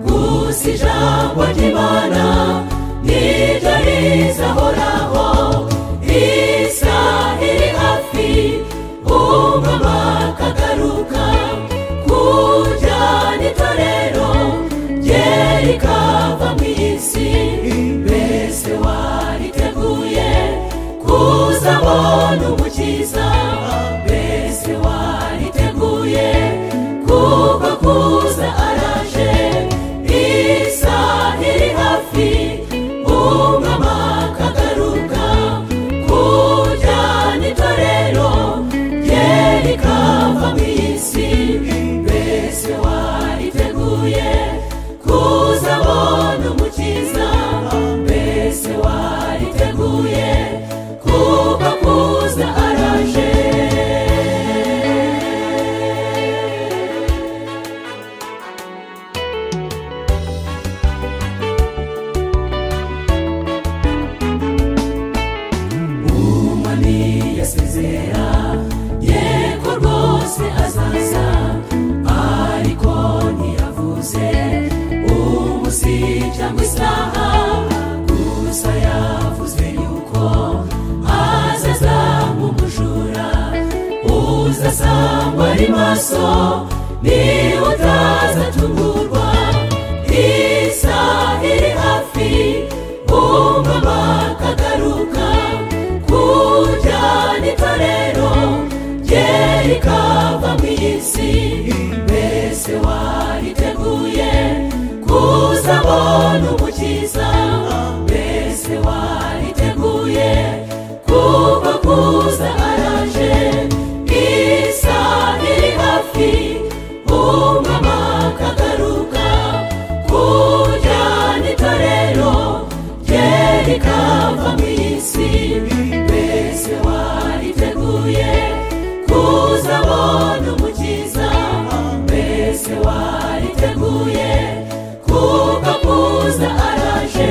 munsi ijambo ry'imana niryo rizahoraho isaha iri hafi umwama akagaruka kujyana itorero rye rikava mu isi mbese wariteguye kuzabona umukiza mbese wariteguye kuko kuza araje isaha iri hafi umwama akagaruka kujyana itorero rye rikava mu isi mbese wariteguye kuzabona umukiza mbese wariteguye kuko kuza araje umwami yasezera yego rwose azaza ariko ntiyavuze umunsi cyangwa isaha gusa yavuze yuko azaza nk'umujura uzasangwa ari maso niba utazatungurwa isaha iri hafi umwama akagaruka kujyana itorero rye rikava mu isi mbese wariteguye kuzabona umukiza mbese wariteguye kuko kuza araje isaha iri hafi umwama akagaruka kujyana itorero rye rikava mu isi mbese wariteguye kuzabona umukiza mbese wariteguye kuko kuza araje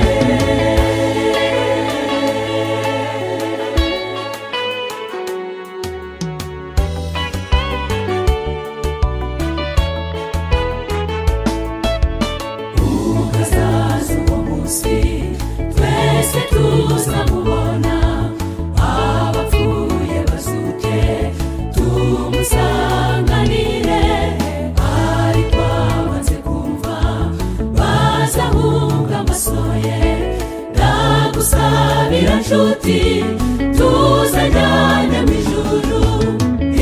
ukazaza uwo munsi twese tuzamubona abapfuye bazuke tumusanganire ariko abanze kumva bazahunga amaso ye ndagusabira nshuti tuzajyane mu ijuru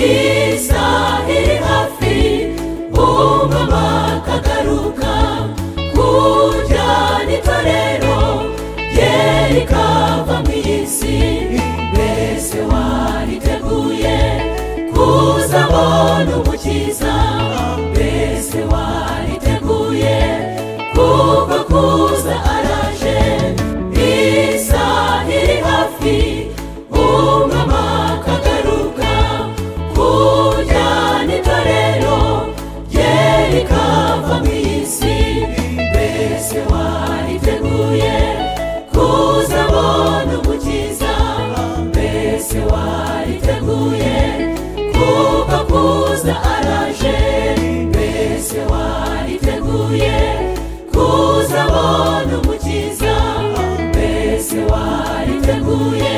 isaha iri hafi umwama akagaruka kujyana itorero rye rikava mu isi mbese wariteguye kuzabona umukiza mbese wariteguye kuko kuza araje isaha iri hafi umwama akagaruka kujyana itorero rye rikava mu isi mbese wariteguye kuzabona umukiza mbese wariteguye kuko kuza araje mbese wariteguye kuzabona umukiza mbese wariteguye